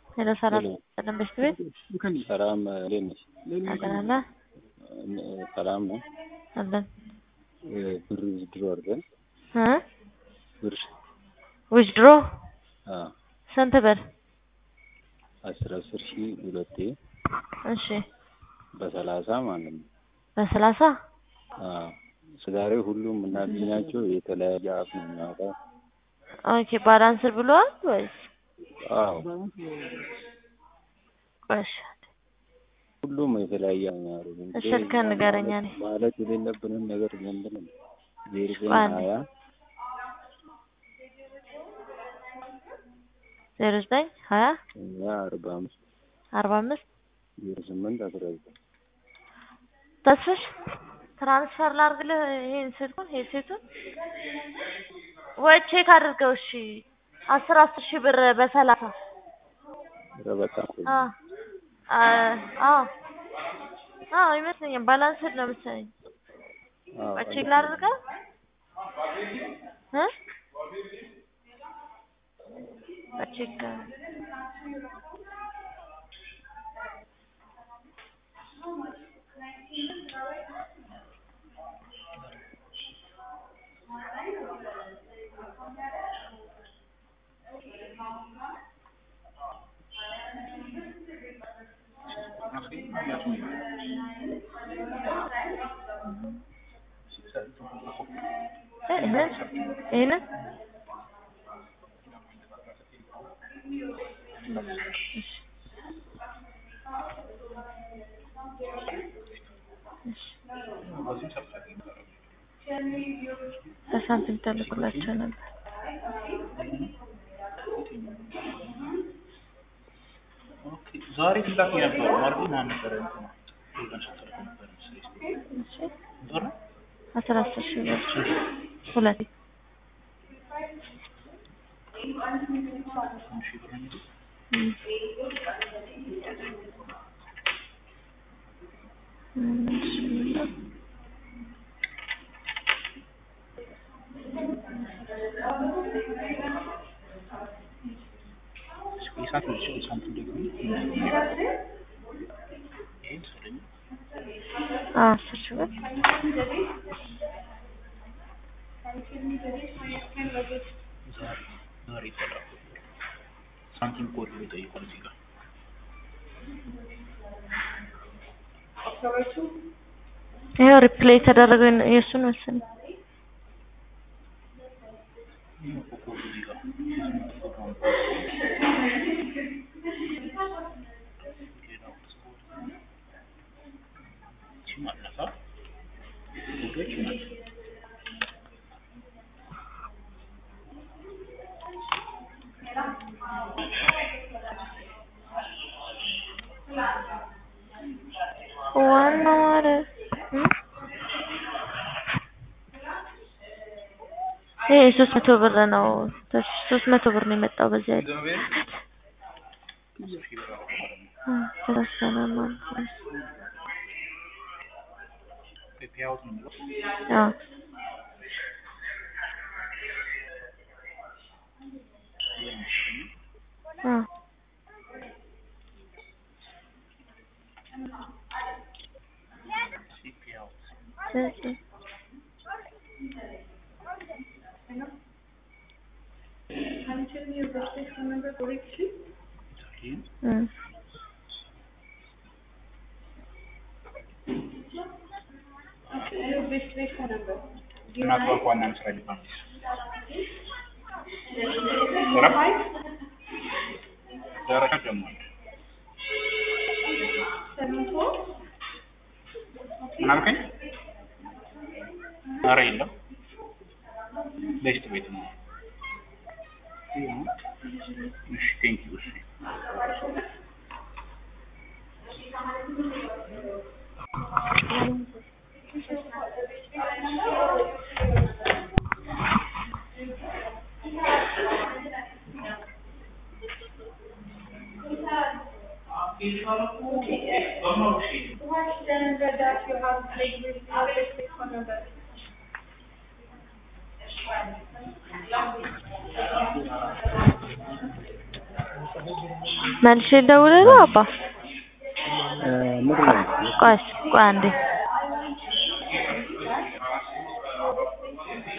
ሄሎ ሰላም ሰላም በሽት ቤት ሰላም እንዴት ነሽ? አገናና ሰላም ነው። አለን ብር ውዝድሮ አድርገን እ ብር ዊዝድሮ አዎ ስንት ብር? አስር አስር ሺህ ሁለቴ እሺ በሰላሳ ማለት ነው። በሰላሳ አዎ ዛሬ ሁሉም የምናገኛቸው የተለያየ አፍ ነው የሚያወጣው። ኦኬ ባላንስር ብሏል ወይስ? አዎ እሺ ሁሉም የተለያየ ነው የሚያደርጉት። እሺ ስልክህን ንገረኝ እኔ ማለት የሌለብንን ነገር ዝም ብለን ዜሮ ዘጠኝ አንድ ሀያ ዜሮ ዘጠኝ ሀያ ሀያ አርባ አምስት አርባ አምስት ዜሮ ስምንት አስራ ዘጠኝ ተስፍሽ ትራንስፈር ላድርግልህ ይሄን ስልኩን ሄድሴቱን ወይ ቼክ አድርገው እሺ አስር አስር ሺህ ብር በሰላሳ ኧረ በጣም ቆይ አ አ አዎ አዎ ይመስለኛል ባላንስድ ነው መሰለኝ አዎ ወይ ቼክ ላድርገው እ ቼክ ይሄንን ይሄንን በሳንቲም ተልኩላቸው ነበር። ዛሬ ትላክ የነበረው ማለት ማን ነበረ? እንትና ስትልክ ነበር መሰለኝ። እሺ ዞር ነው? አስራ አስር ሺህ ብር ሁለት አንድ ሺህ ብር ነው የሚሉት። እም። እም፣ እሺ ብለው የሳንቲም እሺ፣ የሳንቲም ደግሞ ይሄን ስለኝ አ አስር ሺህ ብር ዛሬ ዛሬ ተላኩ። ሳንቲም ኮድ ብሎ ጠይቋል እዚህ ጋር ይኸው ሪፕሌይ የተደረገው የእሱን መሰለኝ። ይሄ እኮ ኮዱ እዚህ ጋር ኮድ ነው። ሌላው ስፖርት እቺ ማለፋ ኮዶች ናቸው። ዋናው አረ እም? ይሄ ሶስት መቶ ብር ነው። ሶስት መቶ ብር ነው የመጣው በዚህ አይደል? አስር ሺህ ብር አደረኩ ማለት ነው። አ ተረሳና ማለት ነው። ፔይ አውት ነው የሚለው አዎ ይሄ መሰለኝ። አዎ እስኪ ፔይ አውት ስለዚህ ይሄን እም። እናት ባንክ ዋና መስሪያ ቤት ባንክ እረፍ ደረጃ ጀምሯል። ምን አልከኝ? ኧረ የለም ቤስት ቤት ነው። እሺ ቴንኪው እሺ መልሼ ልደውልልህ አባ? እ ምንድን ነው? ቆይ ቆይ አንዴ